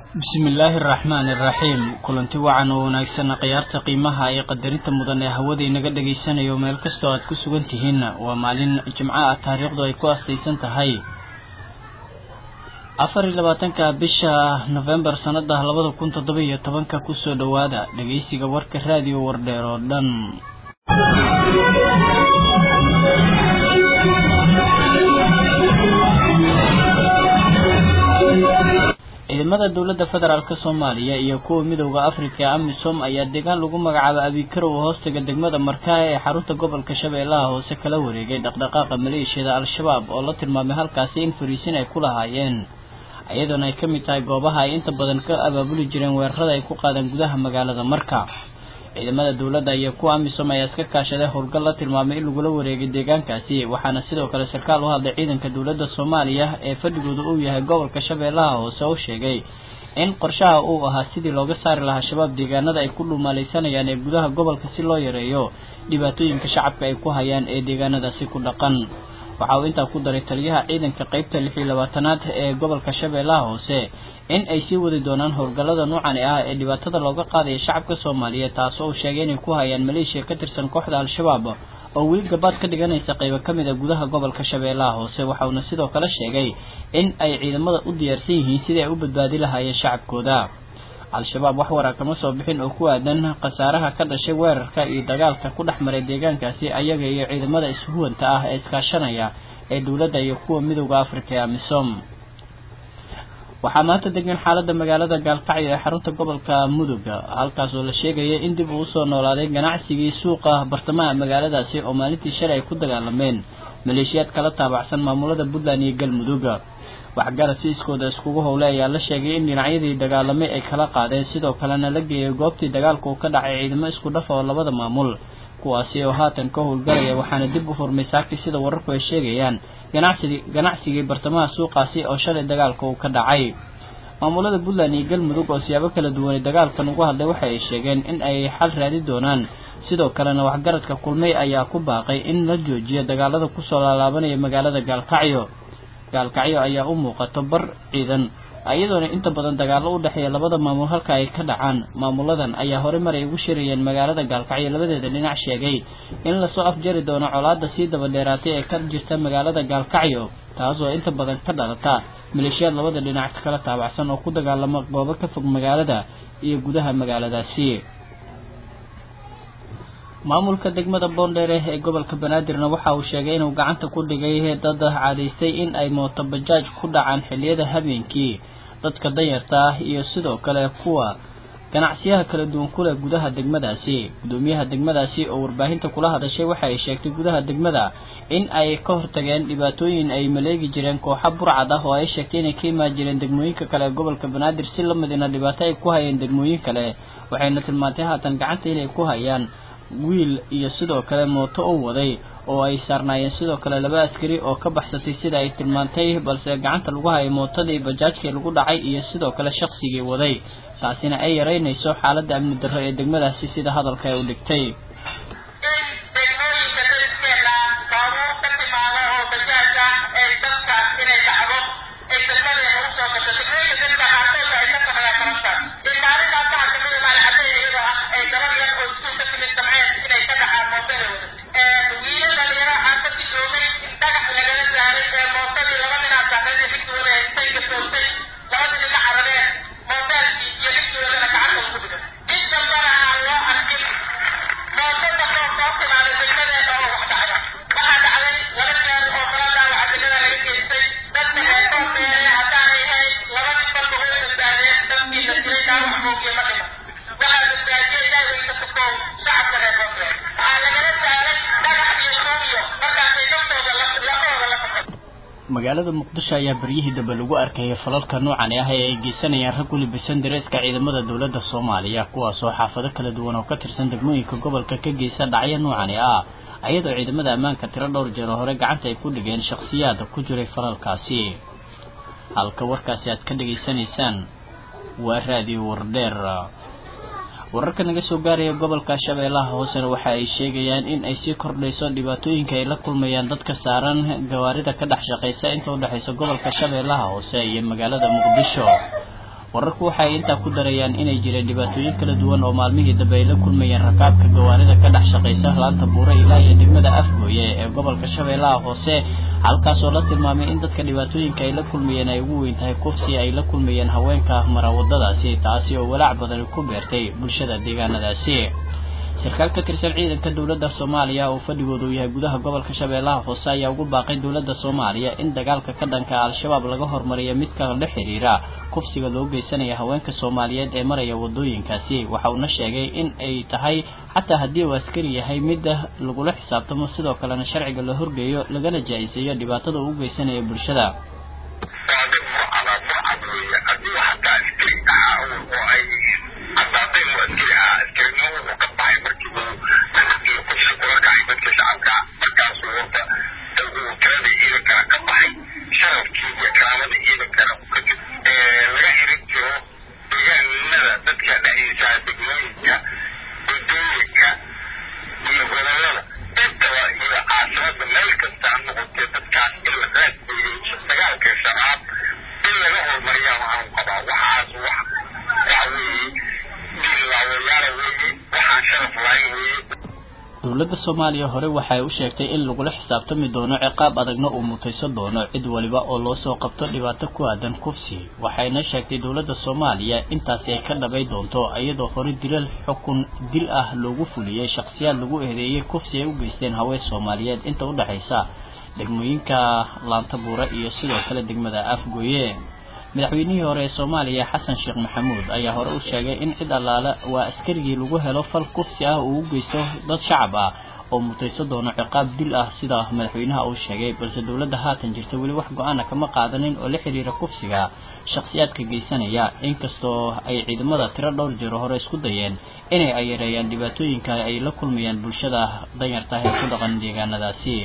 bismillaahi araxmaani iraxiim kulanti wacan oo wanaagsan khiyaarta qiimaha iyo qadarinta mudan ee hawada inaga dhagaysanayo meel kastoo aad ku sugan tihiin waa maalin jimco ah taariikhdu ay ku astaysan tahay afar iyo labaatanka bisha nofembar sanada labada kun toddoba iyo tobanka kusoo dhowaada dhageysiga warka raadiyo wardheer oo dhan ciidamada dowladda federaalk soomaaliya iyo kuwa midooda afrika ee amisom ayaa deegaan lagu magacaabo abikarow hoostaga degmada markaa ee xarunta gobolka shabeellaha hoose kala wareegay dhaqdhaqaaqa maleeshiyada al-shabaab oo la tilmaamay halkaasi in fariisin ay ku lahaayeen iyadoona ay ka mid tahay goobaha ay inta badan ka abaabuli jireen weerarada ay ku qaadeen gudaha magaalada marka ciidamada dowladda iyo kuwa amisom ayaa iska kaashaday howlgal la tilmaamay in lagula wareegay deegaankaasi waxaana sidoo kale sarkaal u hadlay ciidanka dowladda soomaaliya ee fadhigooda uu yahay gobolka shabeellaha hoose oo sheegay in qorshaha uu ahaa sidii looga saari lahaa shabaab deegaanada ay ku dhuumaalaysanayaan ee gudaha gobolka si loo yareeyo dhibaatooyinka shacabka ay ku hayaan ee deegaanadaasi ku dhaqan waxa uu intaa ku daray taliyaha ciidanka qeybta lix iyo labaatanaad ee gobolka shabeellaha hoose in ay sii wadi doonaan howlgallada noocani ah ee dhibaatada looga qaadaya shacabka soomaaliyeed taas oo uu sheegay inay ku hayaan maleeshiya ka tirsan kooxda al-shabaab oo weli gabaad ka dhiganaysa qaybo ka mid a gudaha gobolka shabeellaha hoose waxa uuna sidoo kale sheegay in ay ciidamada u diyaarsan yihiin sidii ay u badbaadi lahaayeen shacabkooda al-shabaab wax waraa kama soo bixin oo ku aadan khasaaraha ka dhashay weerarka iyo dagaalka ku dhex maray deegaankaasi ayaga iyo ciidamada ishuwanta ah ee iskaashanaya ee dowladda iyo kuwa midooda afrika ee amisom waxaa maanta degan xaalada magaalada gaalkacyo ee xarunta gobolka mudug halkaas oo la sheegaya in dib uu usoo noolaaday ganacsigii suuqa bartamaha magaaladaasi oo maalintii shalay ay ku dagaalameen maleeshiyaad kala taabacsan maamulada puntland iyo galmudug waxgarad si iskooda iskugu howle ayaa la sheegay in dhinacyadii dagaalamay ay kala qaadeen sidoo kalena la geeyay goobtii dagaalka uu ka dhacay ciidamo isku dhafa oo labada maamul kuwaasi oo haatan ka howlgalaya waxaana dib u furmay saakti sida wararku ay sheegayaan ganacsigii ganacsigii bartamaha suuqaasi oo shalay dagaalka uu ka dhacay maamulada puntland iyo galmudug oo siyaabo kala duwanay dagaalkan ugu hadlay waxa ay sheegeen in ay xal raadi doonaan sidoo kalena waxgaradka kulmay ayaa ku baaqay in la joojiyo dagaalada kusoo laalaabanaya magaalada gaalkacyo gaalkacyo ayaa u muuqato bar ciidan iyadoona inta badan dagaallo u dhexeeya labada maamul halka ay ka dhacaan maamuladan ayaa horey maray ugu shirayeen magaalada gaalkacyo labadeeda dhinac sheegay in lasoo afjari doono colaada sii dabadheeraatay ee ka jirta magaalada gaalkacyo taas oo inta badan ka dhalata maleeshiyaad labada dhinac kala taabacsan oo ku dagaalama goobo ka fog magaalada iyo gudaha magaaladaasi maamulka degmada boondheere ee gobolka banaadirna waxa uu sheegay inuu gacanta ku dhigay dad cadaystay in ay mooto bajaaj ku dhacaan xilliyada habeenkii dadka danyarta ah iyo sidoo kale kuwa ganacsiyaha kala duwan kuleh gudaha degmadaasi gudoomiyaha degmadaasi oo warbaahinta kula hadashay waxa ay sheegtay gudaha degmada in ay ka hortageen dhibaatooyin ay maleegi jireen kooxa burcad ah oo ay sheegtay inay ka imaan jireen degmooyinka kale ee gobolka banaadir si lamidina dhibaato ay ku hayeen degmooyin kale waxayna tilmaantay haatan gacanta inay ku hayaan wiil iyo sidoo kale mooto u waday oo ay saarnaayeen sidoo kale laba askari oo ka baxsatay sida ay tilmaantay balse gacanta lagu hayay mootadii bajaajkii lagu dhacay iyo sidoo kale shaqsigii waday taasina ay yaraynayso xaaladda amni darro ee degmadaasi sida hadalka ay u dhigtay magaalada muqdisho ayaa beryihii dambe lagu arkayay falalka noocan ah ee ay geysanayaan rag weli bisan dareeska ciidamada dowladda soomaaliya kuwaasoo xaafado kala duwan oo ka tirsan degmooyinka gobolka ka geysa dhacyo noocani ah iyadoo ciidamada ammaanka tiro dhowr jeer oo hore gacanta ay ku dhigeen shakhsiyaad ku jiray falalkaasi halka warkaasi aad ka dhegaysanaysaan waa raadiyo wardheer wararka naga soo gaaraya gobolka shabeellaha hoosena waxa ay sheegayaan in ay sii kordhayso dhibaatooyinka ay la kulmayaan dadka saaran gawaarida ka dhex shaqaysa inta udhexaysa gobolka shabeellaha hoose iyo magaalada muqdisho wararku waxay intaa ku darayaan inay jireen dhibaatooyin kala duwan oo maalmihii dambe ay la kulmayeen rakaabka gawaarida ka dhex shaqaysa laanta buure ilaa iyo degmada afgooye ee gobolka shabeellaha hoose halkaasoo la tilmaamay in dadka dhibaatooyinka ay la kulmayeen ay ugu weyn tahay kufsi ay la kulmayeen haweenka mara wadadaasi taasi oo walaac badani ku beertay bulshada deegaanadaasi sarkaal ka tirsan ciidanka dowladda soomaaliya oo fadhigooda uu yahay gudaha gobolka shabeellaha hoose ayaa ugu baaqay dowladda soomaaliya in dagaalka ka dhanka al-shabaab laga hormariyo midka la xiriira kufsiga loo geysanaya haweenka soomaaliyeed ee maraya wadooyinkaasi waxa uuna sheegay in ay tahay xataa haddii uu askari yahay midda lagula xisaabtamo sidoo kalena sharciga la horgeeyo lagana jaa-iseeyo dhibaatada uu u geysanaya bulshada dowladda soomaaliya hore waxay u sheegtay in lagula xisaabtami doono ciqaab adagna uu mutaysan doono cid waliba oo loo soo qabto dhibaato ku aadan kufsi waxayna sheegtay dowladda soomaaliya intaasi ay ka dhabay doonto iyadoo hore dilal xukun dil ah loogu fuliyey shakhsiyaad lagu eedeeyey kufsi ay u geysteen haween soomaaliyeed inta u dhexaysa degmooyinka laantabuure iyo sidoo kale degmada afgooye madaxweynihii hore ee soomaaliya xasan sheekh maxamuud ayaa hore u sheegay in cid allaale waa askarigii lagu helo fal kufsi ah uu u geysto dad shacab ah oo mutayso doono ciqaab dil ah sida madaxweynaha uu sheegay balse dowladda haatan jirta weli wax go-aana kama qaadanin oo la xiriira kufsiga shakhsiyaadka geysanaya inkastoo ay ciidamada tiro dhowr jeero hore isku dayeen inay ayareeyaan dhibaatooyinka ay la kulmayaan bulshada danyarta ee ku dhaqan deegaanadaasi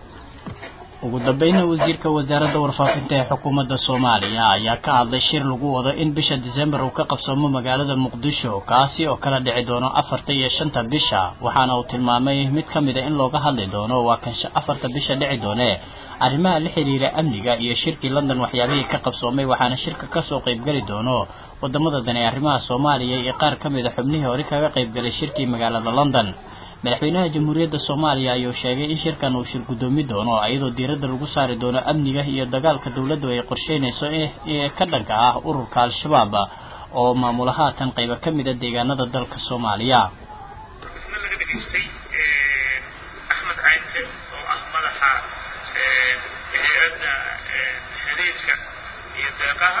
ugu dambayna wasiirka wasaaradda warfaafinta ee xukuumadda soomaaliya ayaa ka hadlay shir lagu wado in bisha disembar uu ka qabsoomo magaalada muqdisho kaasi oo kala dhici doono afarta iyo shanta bisha waxaana uu tilmaamay mid ka mid a in looga hadli doono waa kan afarta bisha dhici doone arrimaha la xiriira amniga iyo shirkii london waxyaabihii ka qabsoomay waxaana shirka kasoo qaybgeli doono wadamada dan ee arrimaha soomaaliya iyo qaar ka mid a xubnihii hore kaga qaybgalay shirkii magaalada london madaxweynaha jamhuuriyadda soomaaliya ayuu sheegay in shirkan uu shir guddoomi doono iyadoo diiradda lagu saari doono amniga iyo dagaalka dowladdu ay qorsheynayso ee ka dhanka ah ururka al-shabaab oo maamula haatan qaybo ka mid a deegaanada dalka soomaaliya laga dhegaystay axmed caynte oo ah madaxa hay-adda xiriirka iyo deeqaha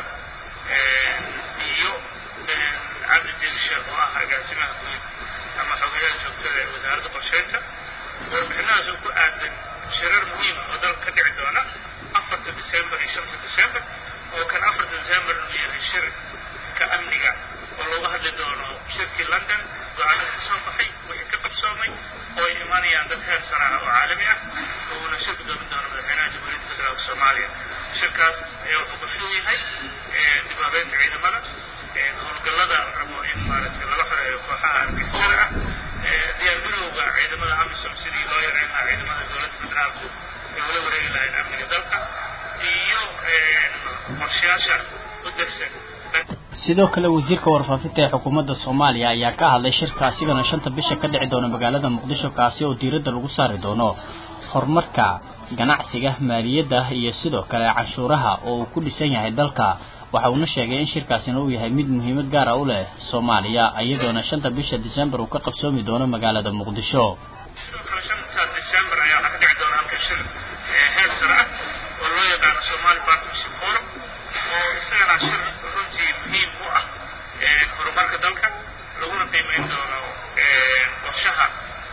iyo cabdi dirshe oo ah agaasimaha guud ama xogayaha joogtada ee wasaaradda qorsheynta warbixinahaas oo ku aadan shirar muhiima oo dalka ka dhici doona afarta december iyo shanta december oo kan afarta december uu yahay shirka amniga oo looga hadli doono shirkii london go-aanada ka soo baxay wixii ka qabsoomay oo ay imanayaan dad heer saraha oo caalami ah uuna shir gudoomin doono madaxweynaha jamhuuriyadda federaalka soomaaliya shirkaas ayaa wuxuu qorshu yahay dib u habeynta ciidamada howlgallada rabo in maaragtay laga xoreeyo kooxaha argixisada ah diyaargarowga ciidamada amisom sidii loo yareyn lahaa ciidamada dowladda federaalku ay ula wareegi lahayn amniga dalka iyo qorshayaasha u degsan sidoo kale wasiirka warfaafinta ee xukuumadda soomaaliya ayaa ka hadlay shirka asigana shanta bisha ka dhici doona magaalada muqdisho kaasi oo diiradda lagu saari doono horumarka ganacsiga maaliyadda iyo sidoo kale canshuuraha oo uu ku dhisan yahay dalka waxa uuna sheegay in shirkaasina uu yahay mid muhiimad gaara u leh soomaaliya iyadoona shanta bisha december uu ka qabsoomi doono magaalada muqdisho sidoo kale shanta december ayaa waxaa ka dhici doona halka shir heer sare ah oo loo yaqaano somali partnership forum oo isagana shir runtii muhiim u ah horumarka dalka laguna qiimeyn doono qorshaha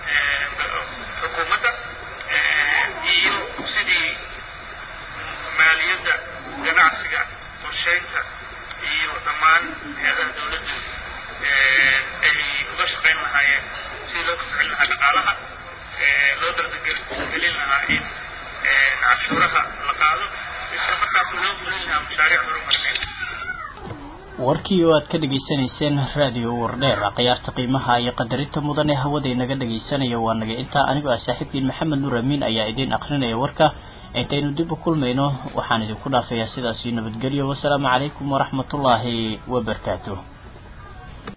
xukuumadda iyo sidii maaliyadda ganacsiga qorsheynta iyo dhammaan hay-adaha dowladdu ay uga shaqayn lahaayeen sidii loo kafcin lahaa dhaqaalaha loo dardagelin lahaa in cashuuraha la qaado isla markaasna loo fulin lahaa mashaariic horumarneed warkii oo aad ka dhegaysanayseen raadiyo wardheer khiyaarta qiimaha iyo qadarinta mudan ee hawada inaga dhegaysanaya waa naga intaa anigoo ah saaxiibkiin maxamed nuur amiin ayaa idiin akrinaya warka intaynu dib u kulmayno waxaan idinku dhaafayaa sidaasi nabadgelyo wasalaamu calaykum waraxmatullaahi wabarakaatuh